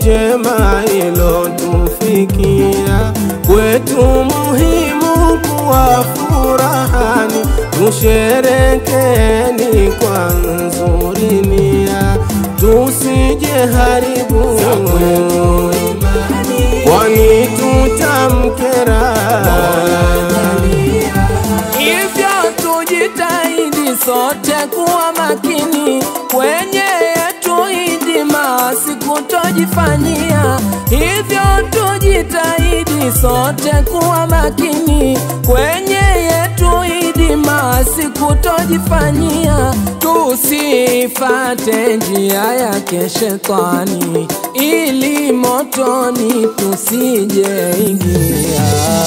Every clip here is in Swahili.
njema ilotufikia kwetu muhimu kuwa furahani, tusherekeni kwa nzuri nia, tusije haribu kwani tutamkera. Hivyo tujitahidi sote kuwa makini kwenye yetu hidima, sikutojifanyia. Hivyo tujitahidi sote kuwa makini kwenye yetu hidima, sikutojifanyia. Tusifate njia yake shetani, ili motoni tusije ingia.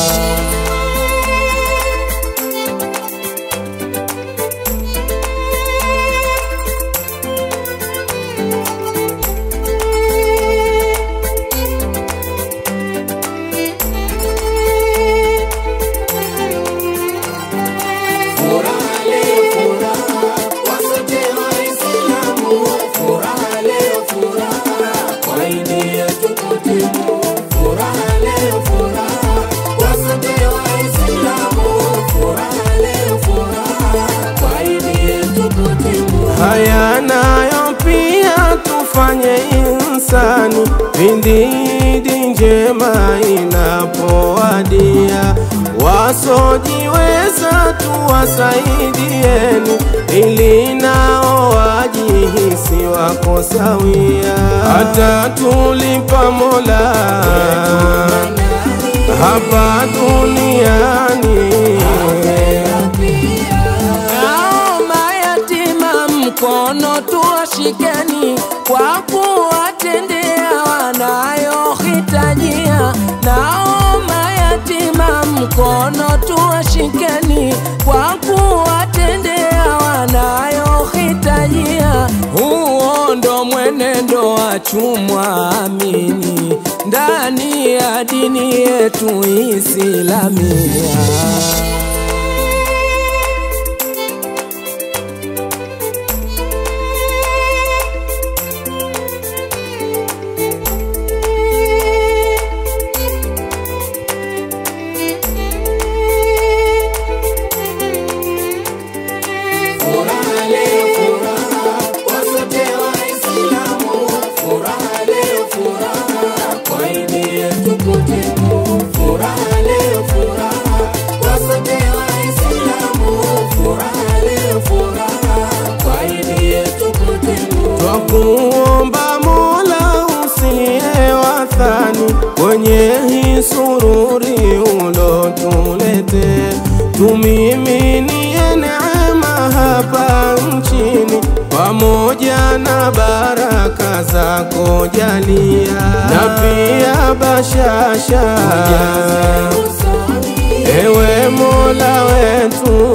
Haya nayo pia tufanye insani pindi idi njema inapowadia, wasojiweza tuwasaidieni, ili nao wajihisi wako sawia, hata tulipa Mola hapa duniani. Nao mayatima mkono tuwashikeni kwa kuwatendea wanayohitajia. Nao mayatima mkono tuwashikeni kwa kuwatendea wanayohitajia. Huo ndo mwenendo wa chumwa amini ndani ya dini yetu Islamia. Twakuomba Mola usiye wathani kwenye hii sururi ulotulete, tumiminie neema hapa nchini pamoja na baraka zako jalia, na pia bashasha ewe Mola wetu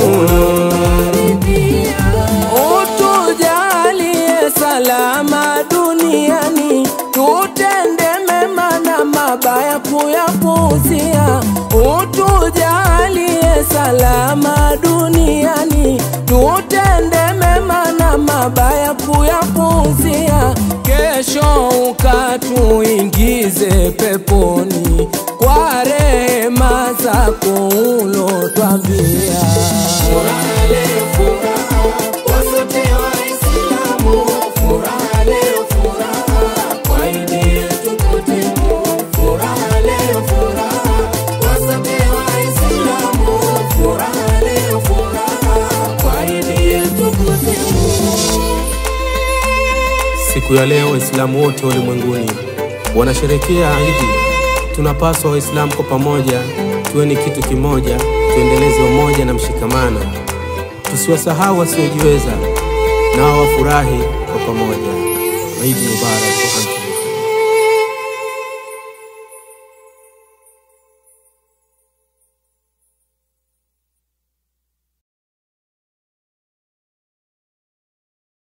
Utujalie salama duniani, tutende mema na mabaya kuyapuuzia. Utujalie salama duniani, tutende mema na mabaya kuyapuuzia. Kesho ukatuingize peponi kwa rehema zako ulotwambia. Siku ya leo Waislamu wote ulimwenguni wanasherekea Idi. Tunapaswa Waislamu kwa pamoja tuweni kitu kimoja, tuendeleze umoja na mshikamano, tusiwasahau wasiojiweza, nao wafurahi kwa pamoja. Idi Mubarak.